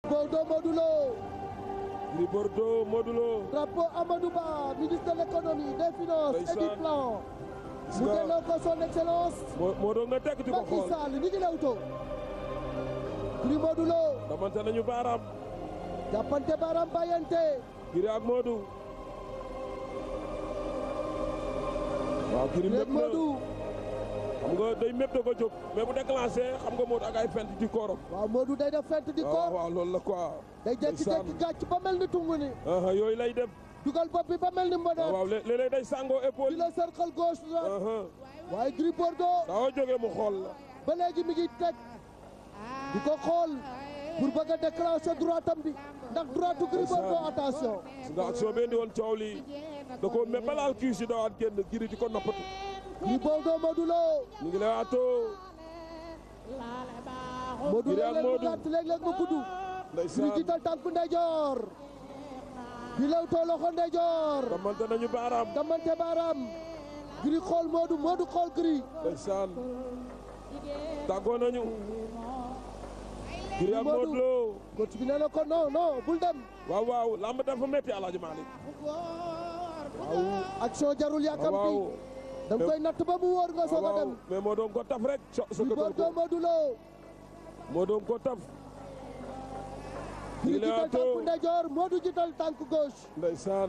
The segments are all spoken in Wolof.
Bordeaux Modou Lo Gris Bordeaux Modou Lo drapeau Amadou Ba ministre de l'économie des finances et du Ndeysaan. plan gis mu nga delloo ko son excellence moo moo doon nga tekk di ko Macky xool Sall ñi ngi lewtoo Gris Modou Lo damante nañu baaraam jàppante baaraam bàyyante Gris ak Modou waaw Gris Gris mépp na Modou xam nga day mépp da ko jóg mais bu déclenché xam nga Modou ak ay fent di koorom waaw Modou day def fent di waaw koor waaw loolu la quoi day jékki-jékki gàcc ba mel ni tungu ni aha yooyu lay def dugal bopp bi ba mel ni waaw mboneet waaw lé- léeg-léeg day sàngoo di épaule la cercle gauche droite aha waaye Gris Bordeaux saa yoo jógee mu xool la ba léegi mi ngi teg di ko xool pour bëgg a déclencher droitam bi ndax droitu Gris Bordeaux attention gis nga action bi indi woon coow lii da ko mais balaal kii si dawaat génn Gris di ko noppatu Gris Bordeaux Modou Lo ñu ngi lay atoo Modou Gris ak léeg-léeg mu Modou. gàtt léeg-léeg mu gudd Gris ndeysaan jiital tànku ndeyjoor di lewtoo loxo ndeyjoor damante nañu baaraam damante baaraam Gris xool Modou Modou xool Gris ndeysaan tàggoo nañu Gris ak Modou. Modou Lo coach bi nee na ko non non bul dem waaw waaw lamb dafa métti Alaaji Malick waaw action jarul yàkkam waaw bi da nga koy natt ba mu wóor nga soog a waaw dem mais moo doon ko taf rek so Gris sëkkatal Bordeaux ko Modou Lo moo doon ko taf Gris Gris jiital Leewtoo. tànku ndeyjoor Modou jiital tànku gauche ndeysaan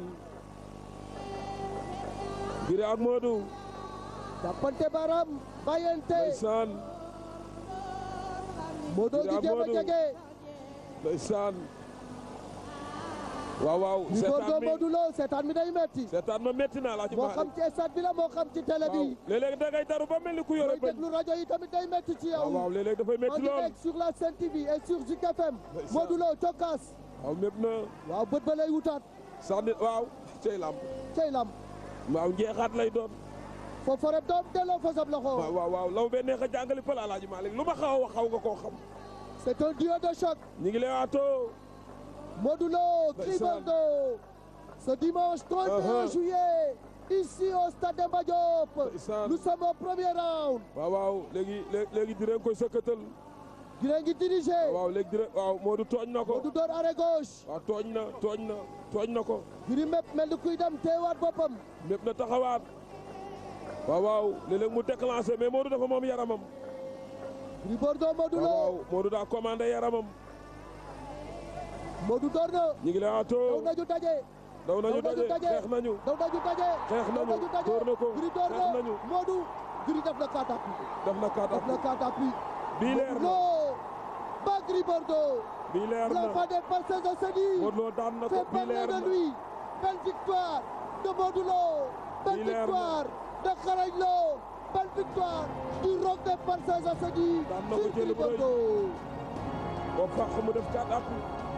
Gris ak Modou jàppante baaraam bàyyante ndeysaan Modou Gris gi ak jéem a Modou. jege ndeysaan waaw waaw Gris Bordeaux seetaan mi Modou Lo seetaan mi day metti seetaan ma métti naa Alaaji moo xam Malick ci stade bi la moo xam ci télé waaw bi léeg-léeg da ngay daru ba mel ni ku yore mooy bëñ déglu rajo yi tamit day metti ci waaw waaw yow léeg-léeg dafay en métti lool direct sur la Sen TV et sur Zik FM Ndeysaan. Modou Lo cokkaas waaw mépp na waaw bët ba lay wutaat sax nit waaw cey lamb cey lam waaw njeexaat lay doon foofu rek doom delloo fa sab loxo waaw waaw waaw law bee neex a jàngali pël Alaaji Malick lu ma xaw a wax xaw nga koo xam c'est un duo de choc ñu ngi lay waatoo Modou Lo Gris Ndeysaan. Bordeaux ce dimanche 31 Uh-huh. juillet ici au stade Demba Diop Ndeysaan. nous sommes au premier round waaw waaw léegi lé- léegi di koy sëkkatal Gris ngi dirigé waaw léegi di waaw Modou tooñ na ko Modou door arrêt gauche waaw tooñ na tooñ na tooñ na ko Gris mépp mel ni kuy dem teewaat boppam mépp na taxawaat waaw waaw léeg-léeg mu déclenché mais Modou dafa moom yaramam Gris Bordeaux Modou waaw Lo waaw Modou daa commandé yaramam Modou door na ñu ngi lay daw waatoo nañu daje daw nañu daw nañu daje daje. xeex nañu daw nañu daje Xeex daw nañu, daje door na ko, Gris door xeex na nañu. Modou Gris def na quatre appuis def na kaat def na quatre appuis bii leer na Lo ba Gris Bordeaux bii leer na l'enfant des parcelles de Sédhi Modou Lo daan na ko fait bii parler leer de na lui belle victoire de Modou Lo belle Bii leer na. victoire de Xarañ Lo belle victoire du roc des parcelles de Sédhi Daan na ko sur jël Gris bu rëy. Bordeaux boo fàq mu def kaat appi